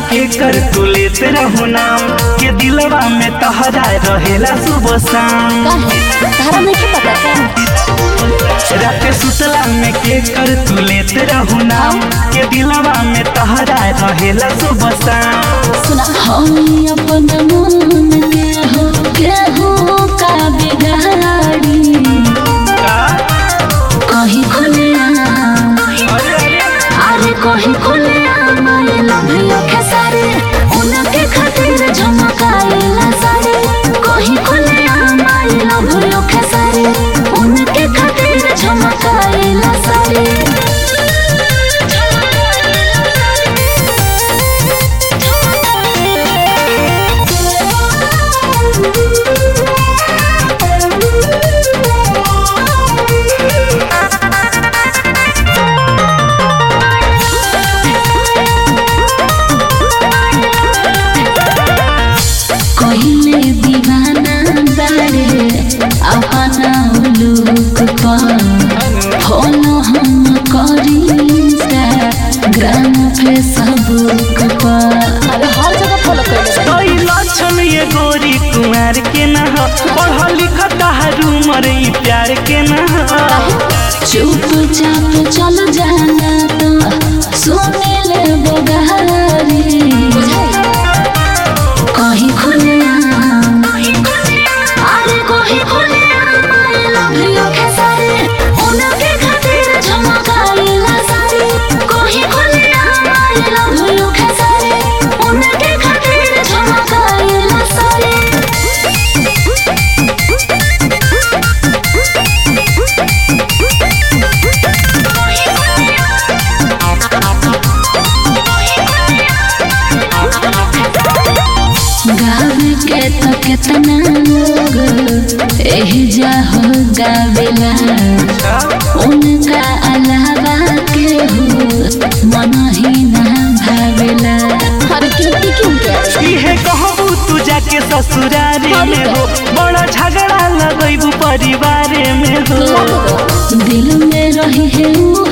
के कर तू लेते रहू नाम के दिलवा में तहरा रहेला सुबह शाम काहे तारा नहीं पता का रात सुतला में के कर तू लेते रहू नाम के दिलवा में तहरा रहेला सुबह शाम सुना हम अपन मन के हो के हो का बिगाड़ी कहीं खुले अरे अरे अरे कहीं खुले मैं लव यू खेसारी उनके खातिर झमकाइला सारे कहीं खुले मैं लव यू खेसारी उनके खातिर झमकाइला सारे कहिले दीवाना बारे अपना लुक पर फॉलो हम करी ग्राम फेसबुक पर अरे हर जगह फॉलो कर कोई लक्षण ये गोरी कुमार के न हो पढ़ लिख तारू मरे ई प्यार के न हो चुपचाप चल जाना तो सुने ले बगारी कहीं खुले अरे कहीं खुले I love you खेसारी उनके खातिर झमकाइला सारी कहीं खुले I love you खेसारी उनके खातिर झमकाइला सारी गावे के तो कितना लोग एही जा हो गावेला उनका अलावा के हो मन ही ना भावेला अरे कीर्ति क्यों के इहे कहबू तू जाके ससुरारे में हो बड़ा झगड़ा लगैबू परिवारे में हो दिल में रही है वो